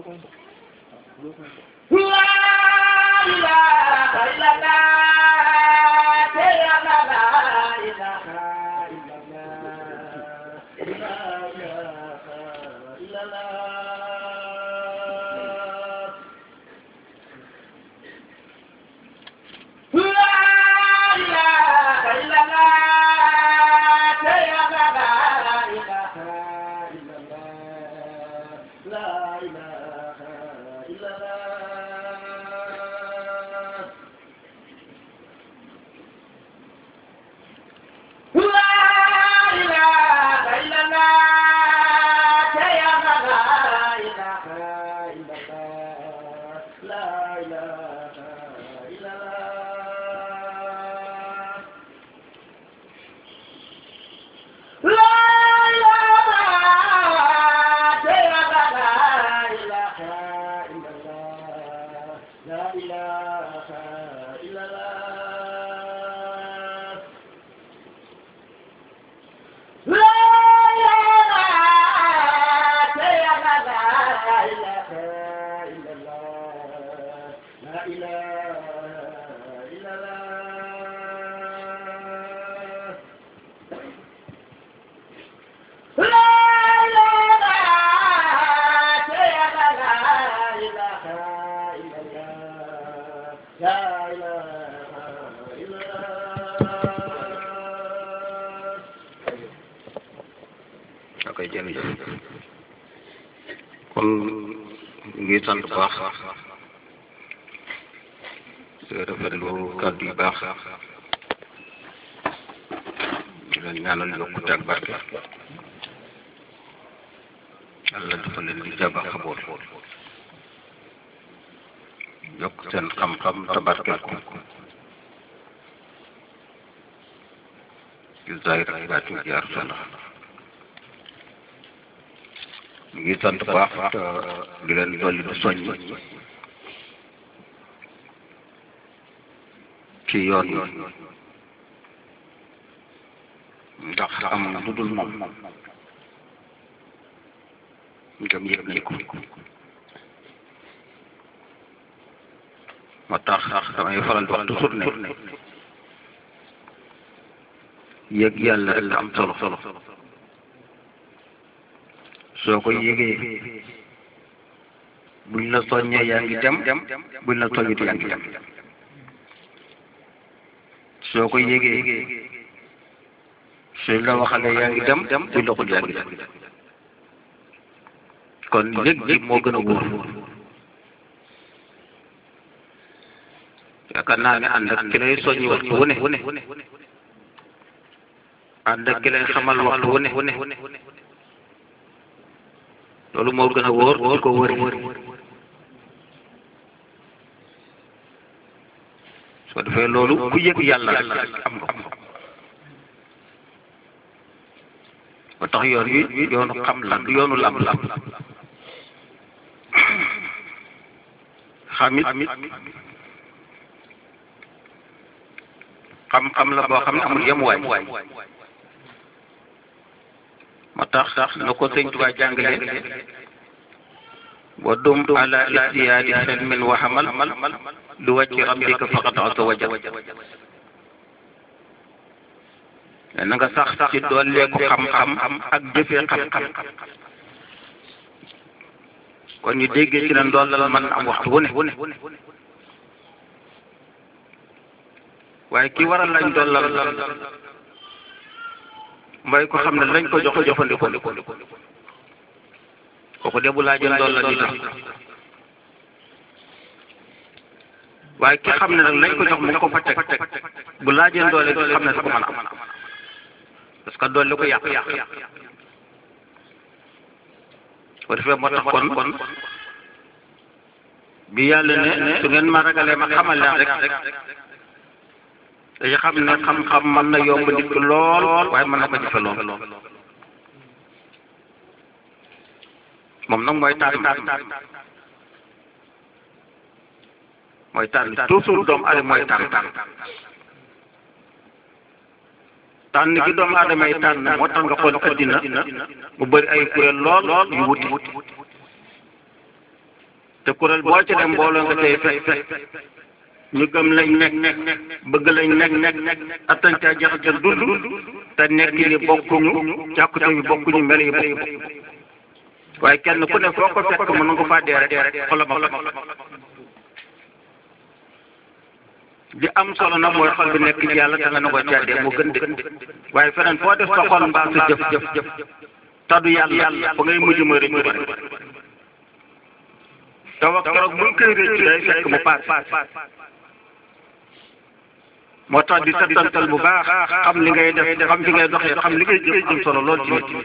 ok jërëjëf kon ngi sant bu baax rafetlu kàddu yu baax di leen ñaanal yokkute ak barke yàlla dafa leen di jaba xaboot yokk seen xam-xam te barkeel ko ci zahir ak baatin jaar sala ngi sant baax te di leen dolli di soññ ci yoon yi ndax am lu dul moom ngëm yëg yëg moo tax damay faral di wax toujours ne yëg yàlla rek am solo solo soo ko yëgee buñ la soññee yaa ngi dem buñ la soññit yaa ngi dem soo ko yëgee suñ la waxalee yaa ngi dem buñ la xul yaa ngi dem kon yëg gi moo gën a wóor yaakaar naa ne ànd ak ki lay soññi waxtu wu ne ànd ak ki lay xamal waxtu wu ne loolu moo gën a wóor di ko wëri soo defee loolu ku yëg yàlla rek am nga ko ba tax yoon wi yoonu xam la du yoonu lam lam xamit xam-xam la boo xam ne amul yemuwaay moo tax na ko sëñ Tuubaa jàngale wa dum ala istiyaadi xilmin wa xamal lu wàcci rabbika faqat azza wa jal na nga sax ci dooleeku xam-xam ak jëfee xam-xam kon ñu déggee ci ne ndollal mën am waxtu wu ne waaye ki waral lañ dollal mooy ko xam ne lañ ko jox jëfandikoo kooku de bu laajee dollal di tax waaye ki xam ne nag lañ ko jox mu ngi ko fa teg bu laajee doole di xam ne da ko mën a am parce que doole ko yàq yàq ko defee moo tax kon kon bi yàlla ne su ngeen ma ragalee ma xamal leen rek dañu xam ne xam-xam mën na yomb nit ki lool waaye mën na ko jëfe lool moom nag mooy tànn mooy tànn toujours doomu aadama mooy tànn tànn gi doomu aadama yi tànn moo tax nga xool addina mu bëri ay kuréel lool yu wuti te kuréel boo ci dem mbooloo nga tey fekk ñu gëm lañ nekk bëgg lañ nekk nekk attan caa jaxase dund te nekk yi bokkuñu càkkute yi bokkuñu mel yi bokkuñu waaye kenn ku ne foo ko fekk mën nga faa dee rek xolam ak di am solo nag mooy xol bi nekk ci yàlla da nga na koy caddee moo gën de waaye feneen foo def sa xol mbaa sa jëf jëf jëf taddu yàlla ba ngay mujj mooy rëccu ba te wax keroog bu koy rëccu day fekk mu paas moo tax di settantal bu baax xam li ngay def xam fi ngay doxee xam li ngay jëf jëm solo lool ci nit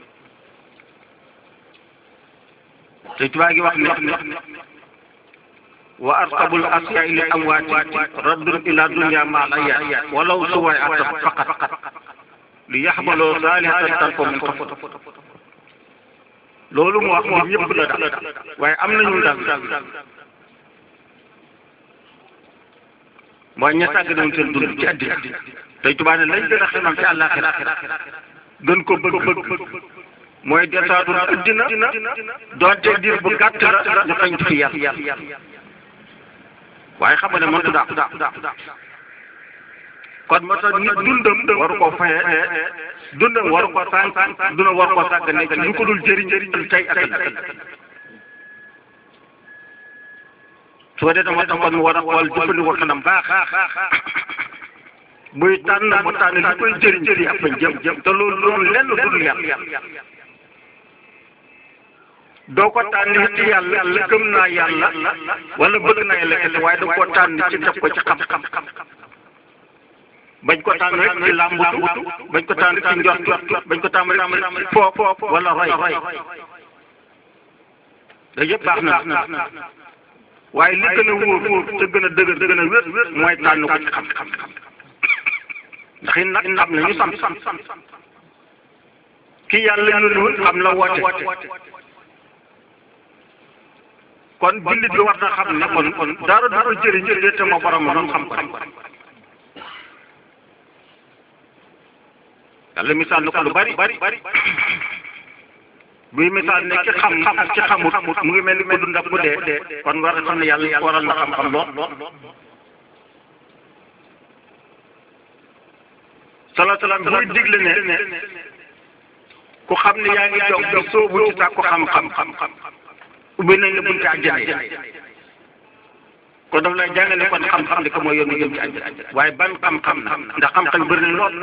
te tubaab gi wax ni wa arqabul asyaai li amwaati raddun ila dunya ma al ayat walaw suwaay atab faqat li yaxmaloo saalihatan tarko min xafot loolu mu wax moom ñëpp la daal waaye am nañu daal mooy ña sàgg nañu seen dund ci àddina tey tubaab ne lañ gën a xemam ci àllaaxira gën ko bëgg bëgg mooy desaatu àddina doonte diir bu gàtt la ñu xañ fi yàlla waaye xam nga ne mëntu daa kon moo tax nit dundam waru ko faye dundam waru ko sànq dundam waru ko sànq nekk lu ko dul jëriñ jëriñ tey ak ëllëg su ko defee moo tax kon mu war a xool jëfandikoo xanam baax buy tànn mu tànn li koy jëriñ jëriñ ak fañ jëm jëm te loolu loolu lenn dul yàlla doo ko tànn ci yàlla gëm naa yàlla wala bëgg naa yàlla kese waaye da koo tànn ci def ko ci xam-xam bañ ko tànn rek ci làmbutu bañ ko tànn ci njort bañ ko tànn rek foo foo wala roy da yëpp baax na waaye li gën a wóor te gën a dëgër gën a wér mooy tànn ko ci xam-xam ndax it nag xam nañu sam ki yàlla ñu xam la woote kon jullit bi war na xam ne kon kon dara du ko jëriñ jëriñ te ma borom noonu xam ko yàlla misaal na ko lu bari buy misaal ne ki xam xam ci xamut mu ngi mel ni ko dund ak mu dee kon war na xam ne yàlla waral na xam-xam lool salaa salaam buy digle ne ku xam ne yaa ngi toog di soobu ci tàkku xam-xam ubbi nañ la bunti àjjana kon daf lay jàngale kon xam-xam di ko mooy yoon jëm ci àjjana waaye ban xam-xam na ndax xam-xam bëri na lool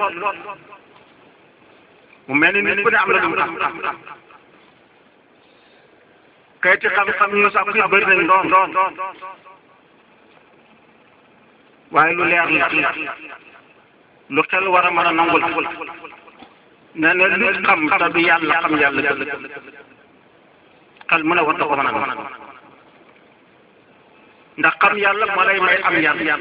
mu mel ni nit ku ne am na lu mu xam kayiti xam-xam ñu sax fii bëri nañ lool waaye lu leer la lu xel war a mën a nangul nee na lu xam te du yàlla xam yàlla dëgg xel mu ne war na ko mën a nangu ndax xam yàlla moo lay may am yàlla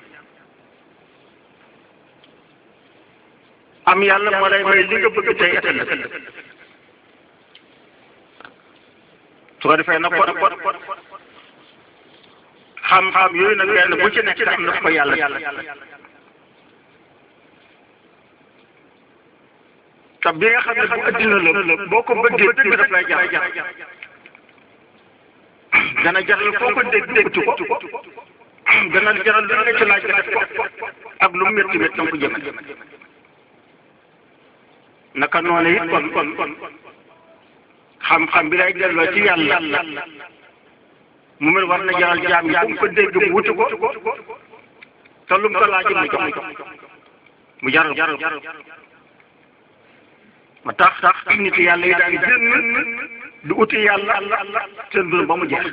am yàlla moo lay may li nga bëgg tey ëllëg su ko defee nag kon xam-xam yooyu nag benn bu ci nekk am na ko yàlla te bi nga xam ne bu addina la boo ko bëggee dëgg daf lay jar dana jaral foo ko dégg dégg ko dana jaral lu nga ci laaj nga def ko ak lu métti métti danga ko jëme naka noonu it kon kon kon xam-xam bi lay delloo ci yàlla mu mel war na jaral jaam yi bu mu ko dégg mu wutu ko te lu mu ko laaj mu jox mu jaral jaral ma tax tax nit yàlla yi daan génn du uti yàlla seen dund ba mu jeex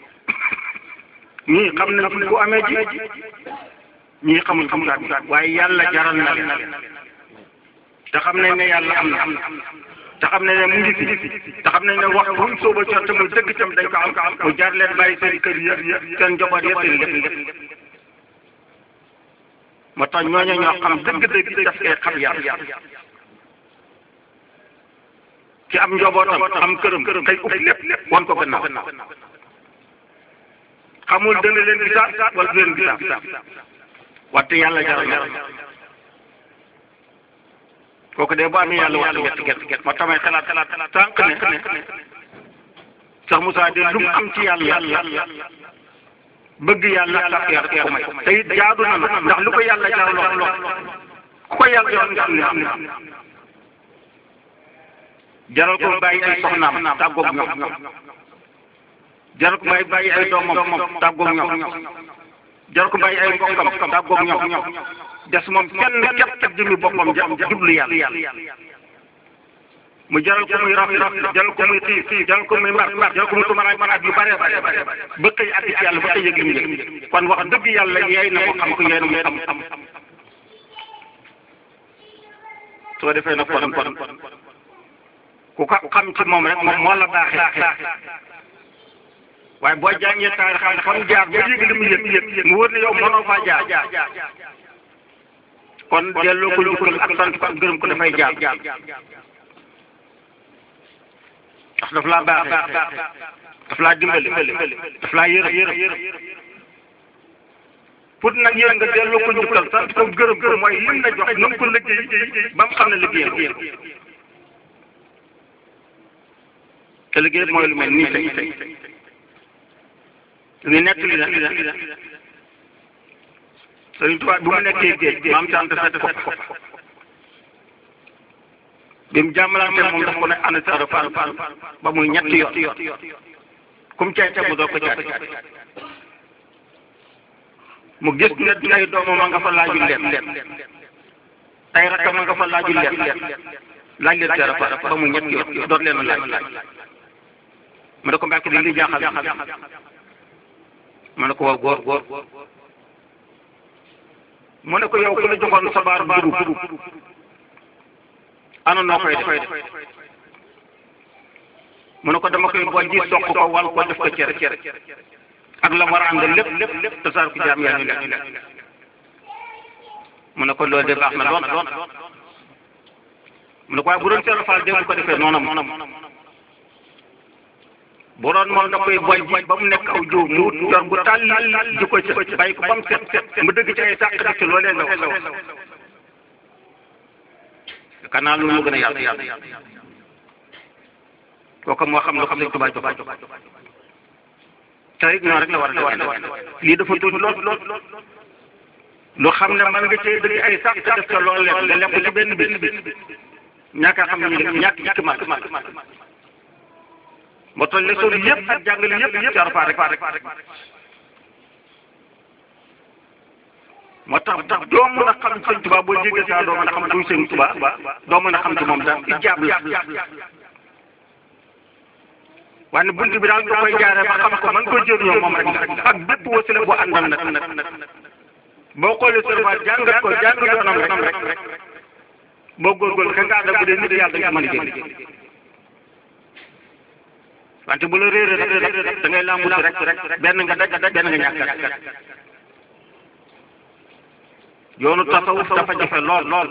ñii xam nañ fu ko amee ji ñii xamuñ fu mu waaye yàlla jaral na leen te xam nañ ne yàlla am na te xam nañ ne mu ngi fi te xam nañ ne wax buñ sóoba cor te mu dëgg tam dañ ko am mu jar leen bàyyi seen kër yëpp seen njaboot yëpp seen lépp lépp moo tax ñooñu ñoo xam dëgg-dëgg daf koy xam yàlla ci am njobootam am këram kay ub lépp wan ko gannaaw xamul dana leen gisaat wala du leen gisaat wante yàlla jaral na kooku de bu amee yàlla waxtu gerte gerte gerte moo tamay xalaat xalaat tànk ne sax Moussa de lu mu am ci yàlla bëgg yàlla ak yar ko may te it jaadu na nag ndax lu ko yàlla jaarloo ku ko yàlla jox nga am ne am ne jaral ko bàyyi ay soxnaam tàggoog ñoom jaral ko may bàyyi ay doomam tàggoog ñoom jaral ko bàyyi ay mbokkam tàggoog ñoom des moom kenn képp ak jëmmi boppam jublu yàlla mu jaral ko muy raf jaral ko muy xiif jaral ko muy mar jaral ko muy tumaraay manaat yu bare bare ba xëy àgg ci yàlla ba xëy yëg li mu yëg kon wax dëgg yàlla yeey na ko xam ko yeey na mu xam xam soo defee nag kon kon ku ko xam ci moom rek moom moo la baaxee waaye boo jàngee taarix xam xam jaar ba yëg li mu yëg yëg mu wër ne yow mënoo faa jaar kon delloo ko njukkal ak sant ko ak gërëm ko dafay jaar ndax daf laa baaxee daf laa dimbali daf laa yërëm yërëm pour nag yéen nga delloo ko njukkal sant ko gërëm ko mooy lim la jox na nga ko liggéey ba mu xam ne liggéeyam te liggéey mooy lu mel nii tey tey ñu nekk li la Sëriñ Tuubaa bu mu nekkee géej maam sant fete ko fa bi mu jàmmalante moom daf ko ne ana sara far far ba muy ñetti yoon kum cay tegu doo ko caati mu gis ne ay doomam a nga fa laaju leen ay rakkam a nga fa laaju leen laaj leen sara far ba muy ñetti yoon doot leen laaj mu ne ko mbàkk di li jaaxal mu ne ko waaw góor góor mu ne ko yow ku la joxoon sabaar dugub ana noo koy def mu ne ko dama koy bojj ji soq ko wal ko def ko cere cere ak la war a ànd lépp lépp lépp tasaar ko jaam yaa ñu lekk mu ne ko loolu de baax na doon doon mu ne ko waaye bu doon seen faal dégg ko defee noonam noonam bu doon moom da koy bojj ba mu nekk aw jiw mu wut yor bu tàll ji ko ca bàyyi ko ba mu set set mu dëgg ci ay sàq def ci loolee law law kanaa loolu gën a yàlla yàlla kooku moo xam lu xam ne tubaab jox te it noonu rek la war a def lii dafa tuuti lool lool lu xam ne mën nga cee dëgg ay sàq def ca loolu lekk nga lekk ci benn benn benn ñàkk a xam ne ñu ñàkk ñàkk mat moo tax leçon yëpp ak jàngale yëpp yëpp ci Arafat rek rek moo tax tax doo mën a xam sëñ Tuba boo jégee saa doo mën a xam kuy sëñ Tuba doo mën a xam ci moom daal ijaab la waaye bunt bi daal nga koy jaaree ba xam ko mën ko jëriñoo moom rek ak bépp wasila boo àndal nag boo xoolee Arafat jàngat ko jàng yoonam rek rek boo góorgóorlu ka nga àndal bu dee nit yàlla nga mën a jëriñ wante bu la réeré rek da ngay làmbu rek rek benn nga daj daj benn nga ñàkk yoonu tasawuf dafa jafe lool lool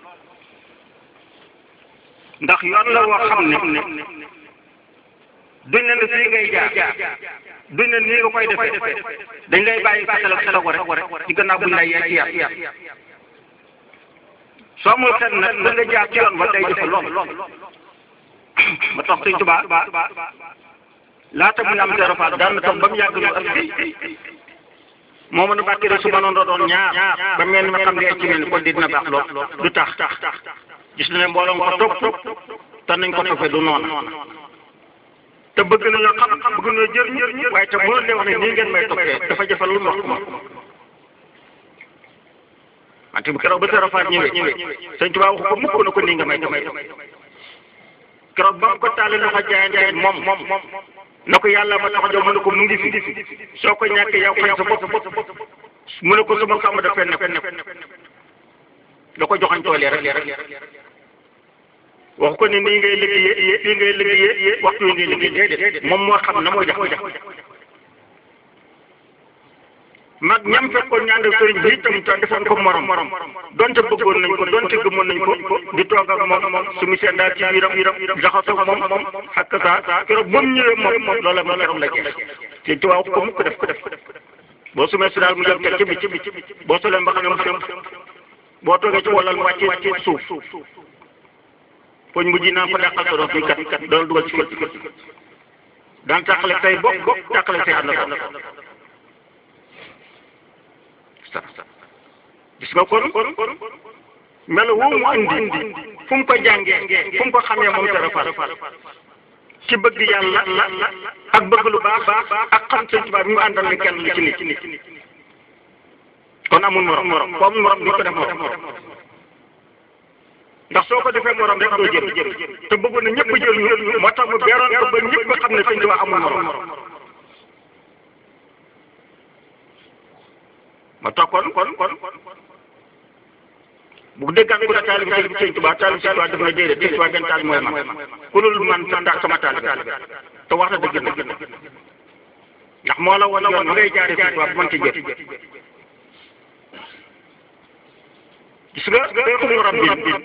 ndax yoon la woo xam ne duñ ne fii ngay jaar duñ ne nii nga koy defee dañ lay bàyyi fàttali ak xelago rek ci gannaaw buñ lay yee ci yar soo amul xel nag da nga jaar ci yoon ba day jafe lool ma tax Sëñ Tuubaa laata muy am zéro fa daan na toog ba mu yàgg ñu ak moo mën a bàkki rek su ma noonu doon ñaar ba mel ni ma xam ne ci mel ni kon dina baax lool du tax gis na ne mbooloo nga ko topp te nañ ko toppee du noonu te bëgg nañoo xam bëgg nañoo jëriñ waaye te mënul leen wax ne nii ngeen may toppee dafa jafe lu wax ma wante bu keroog ba zéro fa ñëwee Sëñ Tuubaa waxu ko mukk na ko nii nga may toppee keroog ba mu ko taalee loxo jaayante moom moom na ko yàlla ma tax a jox mu ne ko mu ngi fi soo ko ñàkkee yow xañ sa bopp mu ne ko su ma ko am dafay nekk da ko joxañ tool yi rek rek wax ko ne nii ngay liggéeyee nii ngay liggéeyee waxtu yi ngay liggéey déedéet moom moo xam na mooy jax jax mag ñam fekkoon ñaan ak sëriñ bi itam te defoon ko morom donte bëggoon nañ ko donte gëmoon nañ ko di toog ak moom su mu seen daal ci biiram biiram jaxasoo moom moom xakk saa keroog ba mu ñëwee moom moom loola moom keroog la jeex te tubaab ko mukk def ko def boo sumee si daal mu jël teg ci bi boo solee mbaxane mu dem boo toogee ci wàllal mu wàccee wàccee suuf poñ bu ji naan ko dàqal ko doon fii kat kat doon dugal ci kër daan tàqale say bopp bopp tàqale say ànd gis nga kon melo woo mu indi fu mu ko jàngee fu mu ko xamee moom dara far ci bëgg yàlla ak bëgg lu baax ak xam sëñ Tuubaa bi mu àndal ni kenn li ci nit kon amul morom morom ko amul morom duñ ko def morom ndax soo ko defee morom rek doo jël te bëggoon na ñëpp jël ñu moo tax mu beeroon ko ba ñëpp xam ne sëñ Tuubaa amul morom ma tax kon kon kon bu déggaan ku ne taalibi sëñ sëñ Tuubaa taalibi sëñ Tuubaa def na déedéet sëñ Tuubaa benn taal mooy man ku dul man sa sama taalibi te wax na dëgg dëgg ndax moo la woon yoon ma ngay jaaree sëñ Tuubaa bu mën ci jëf gis nga xum rabbi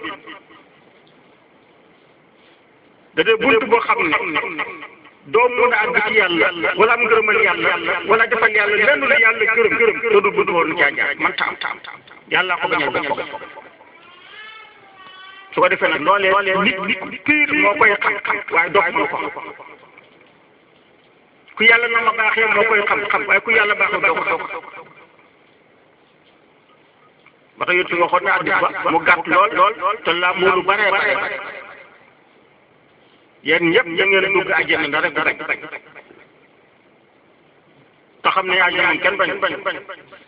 da dee bunt boo xam ne doo mun a àgg ci yàlla wala am ngërëmal yàlla wala defal yàlla lenn lu yàlla gërëm gërëm te du bunt woon caa jaar man taam taam yàlla ko bañal boppam su ko defee nag loolee nit nit piir moo koy xam xam waaye dox moo ko xam ku yàlla na ma baaxee moo koy xam xam waaye ku yàlla baaxee doo ko doo ko ba tax yottu waxoon na addis ba mu gàtt lool lool te laa moolu bare bare yéen ñëpp ñu ngeen dugg àjjana nga rek rek te xam ne àjjana moom kenn bañ bañ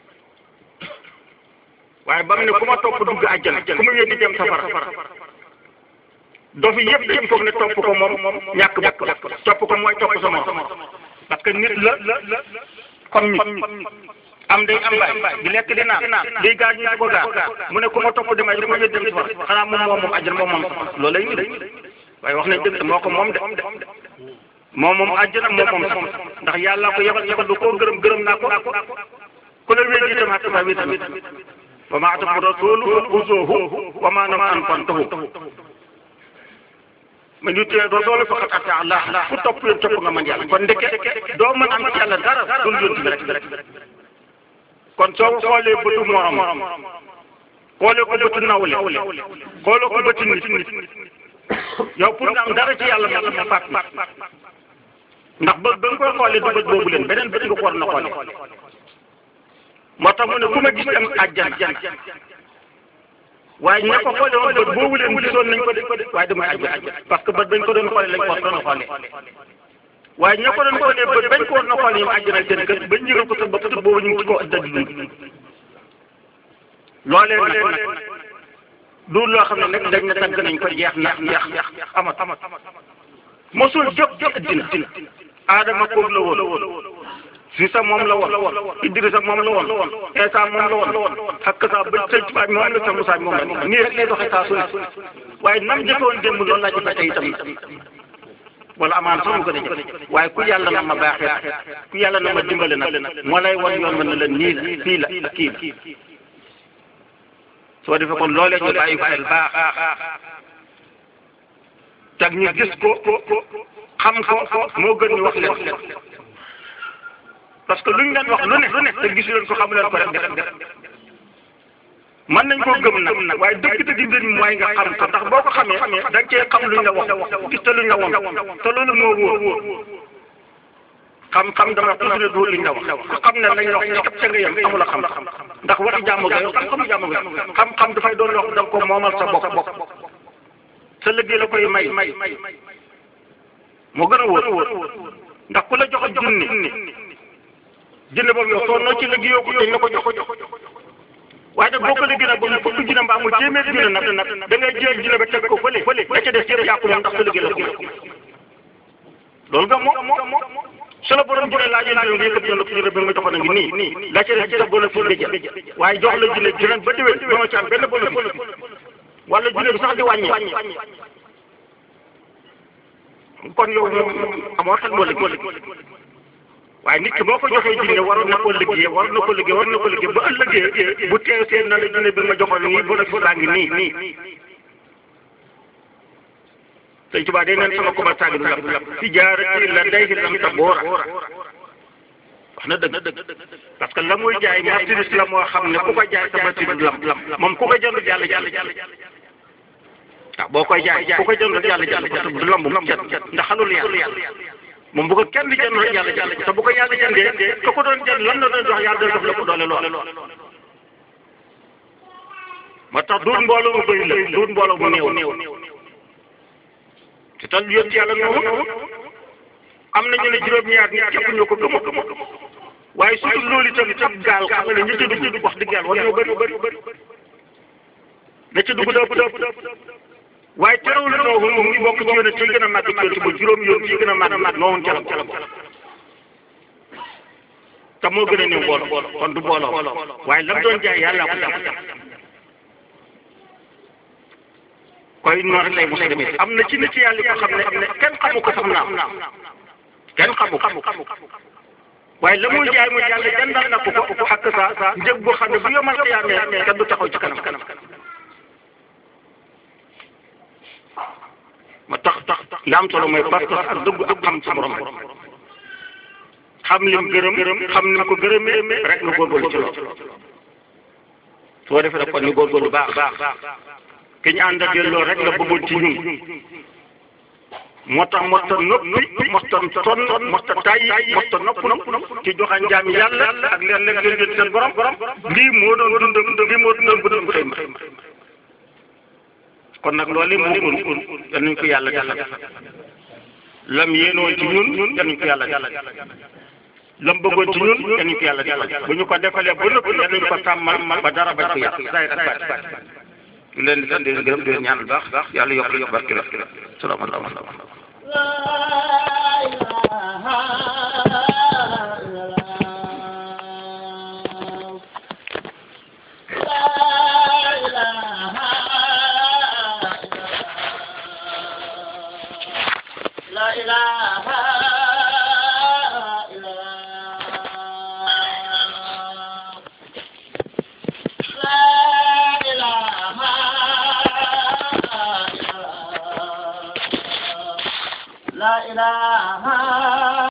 waaye ba mu ne ku ma topp dugg àjjana ku ma yéen di dem safara dofi yëpp yëpp foog ne topp ko moom ñàkk bokk la topp ko mooy topp sa morom parce que nit la comme nit am day am baay di lekk di naan day gaar ñu di ko gaar mu ne ku ma topp demay ku ma yéen dem safara xanaa moom moom moom àjjana moom moom loolu lay nit waaye wax nañ dëgg moo ko moom de moom moom àjjana moom moom ndax yàlla ko yebal yebal du koo gërëm gërëm naa ko ku la wéet itam ak sa wéet tamit wa maa atakum rasulu fa xuzuuhu wa maa nahaa fantahu man yutii rasulu faqad ataa Allah ku topp yoon topp nga man yàlla kon ndeke doo mën am ci yàlla dara dul yoon bi rek kon soo ko xoolee bëtu morom xoolee ko bëtu nawle xoolee ko bëtu nit yow pour nga am dara ci yàlla ma ma fàtt ndax bët ba nga koy xoolee du bët boobu leen beneen bët nga ko war na xoolee moo tax mu ne ku ma gis am àjjana waaye ña ko xoolee woon bët boobu leen gisoon nañ ko de waaye damay àjjana parce que bët bañ ko doon xoolee lañ ko war doon xoolee waaye ña ko doon xoolee bët bañ ko war na xoolee ñoom àjjana seen kër bañ ñëgal ko sa bopp te boobu ñu ngi ci ko ëddal di dund loolee nag du loo xam ne nag dañ ne tagg nañ ko jeex na jeex amat amat mosul jóg jóg dina aadama koob la woon Sisa moom la woon Idrissa moom la woon Esa moom la woon ak sa ba sëñ Tuubaa moom la sa Musaa moom la nii rek lay doxee saa su ne waaye nam jëfoon démb loolu laa jëfee tey itam wala amaan sax mu ko def waaye ku yàlla na ma baaxee ku yàlla na ma dimbale nag moo lay wan yoon mën na la nii la fii la ak kii la soo defee kon loolee ñu bàyyi xel baax tag ñu gis ko xam ko moo gën ñu wax leen parce que luñ leen wax lu ne lu ne te gisu leen ko xamu leen ko rek def def mën nañ koo gëm nag nag waaye dëgg-dëgg mbir mi mooy nga xam ko ndax boo ko xamee da nga cee xam luñ la wax gis te luñ la woon te loolu moo wóor xam-xam dama toujours du liñ la wax ku xam ne lañ la wax képp ca nga yem amul a xam ndax waxi jàmm ga yow xam-xamu jàmm ga xam-xam dafay doon loo xam da nga ko moomal sa bopp bopp sa liggéey la koy may may moo gën a wóor ndax ku la jox junni junni boobu yow soo noo ci liggéeyoo ko dañ la ko jox waaye nag boo ko liggéey nag ba mu fukk junne mbaa mu téeméer junne nag nag da ngay jël junne ba teg ko fële la ca des yëpp yàqu moom ndax sa liggéey la ko loolu nga moom su la borom junne laa jël junne yëkkati yoon la junne bi nga joxoon a ngi nii nii la ca des sa bénéfice la jël waaye jox la junne junne ba déwén doo ci am benn bénéfice wala junne bi sax di wàññi kon yow moom amoo xel moo liggéey waaye nit ki boo ko joxee jinne waroon na ko liggéey waroon na ko liggéey waroon na ko liggéey ba ëllëgee bu teew seen na la jinne bi ma joxoon nii bénéfice baa ngi nii nii sëñ Tuubaa day neen sama commerçant bi du lam si jaarati la day si lam ta boora wax na dëgg parce que la muy jaay marchandise la moo xam ne ku ko jaay sa marchandise du lam lam moom ku ko jënd jàll jàll jàll waaw boo koy jaay ku ko jënd jàll jàll parce que du lamb mu cet ndax xalul yàlla waaw moo tax mu ne ku ma gis am àjjana waaye moom bu ko kenn jënd rek yàlla jënd te bu ko yàlla jëndee ka ko doon jënd lan la doon jox yàlla doon jox la ko doole lool moo tax duut mbooloo mu bëri la duut mbooloo mu néew néew te tal yoon ci yàlla noonu am nañu ne juróom-ñaar nit képp ñoo ko gëmoo gëmoo waaye su dul loolu itam ab gaal xam nga ne ñi ci dugg wax dëgg yàlla war ñoo bëri bëri bëri na ci dugg dëpp dëpp waaye terewul noohu mu ngi bokk ci yoon ci gën a màgg ci yoon ba juróom yoon ci gën a màgg màgg noohun ca la ca la te moo gën a néew booloo kon du booloo waaye lam doon jaay yàlla ko jàpp koy noonu rek lay mos a demee am na ci nit yàlla yoo xam ne xam ne kenn xamu ko sax naam kenn xamu ko waaye la muy jaay mu yàlla jëndal na ko ko ak sa njëg boo xam ne bu yomal xiyaamee kenn du taxaw ci kanam kanam ma tax tax li am solo mooy parce que ak dëgg ak xam sa borom xam lim gërëm xam lim ko gërëmee rek nga góorgóorlu ci loolu soo defee rek kon ñu góorgóorlu baax baax ki ñu ànd ak loolu rek la bëggoon ci ñun moo tax mosta noppi mosta sonn mosta tàyyi mosta nopp nopp ci joxañ jaam yàlla ak leen lekk leen leen seen borom lii moo doon dundam lii moo doon bu doon xëy kon nag loolu yi moo gën yal nañu ko yàlla defal lam yéenoon ci ñun yal nañu ko yàlla defal lam bëggoon ci ñun yal nañu ko yàlla defal bu ñu ko defalee ba noppi yal nañu ko sàmmal ba dara bañ ko yàq zaahir ak baatin ñu leen di sant di leen gërëm di leen ñaanal baax baax yàlla yokk yokk barke la salaamaaleykum La ilaha illallah La ilaha